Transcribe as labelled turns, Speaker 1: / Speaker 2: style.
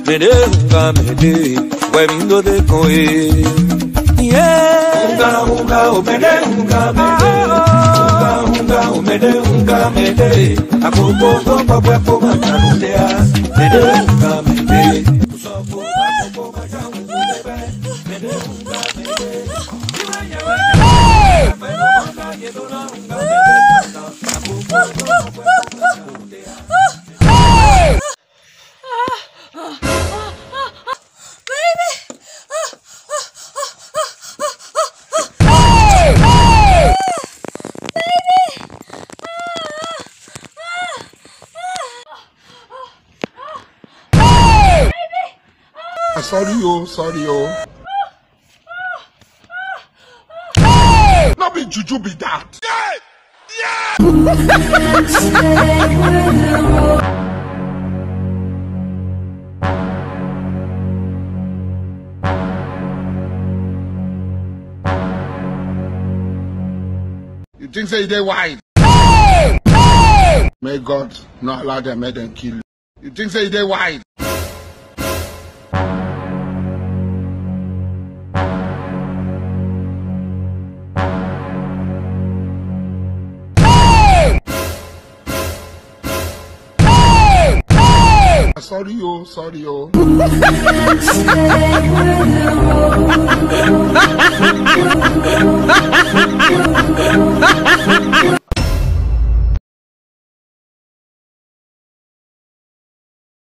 Speaker 1: mede unga mede wemindo de koe yeah unga unga o mede unga mede unga unga o mede unga mede akoko to papo epo matarudea mede unga mede usopo akoko majamu lebe mede unga mede
Speaker 2: Sorry, oh, sorry, oh. No be juju be that. You think say they wise? May God not allow them, make them kill you. You think say they wise? Sorry, oh, sorry, oh.